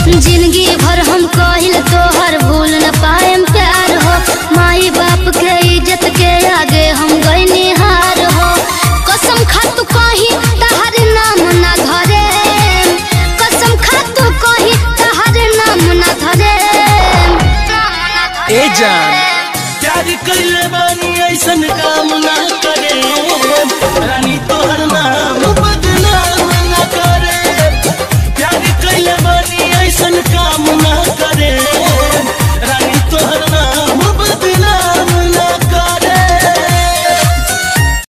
जिंदगी भर हम कहिल तोहर भूल न पाएम प्यार हो माई बाप के इज्जत के आगे हम गईनी हार हो कसम खा तू कही तहर नाम ना धरे कसम खा तू कही तहर नाम ना धरे ए जान प्यार कइले बानी ऐसन काम ना करे रानी तोहर नाम बदनाम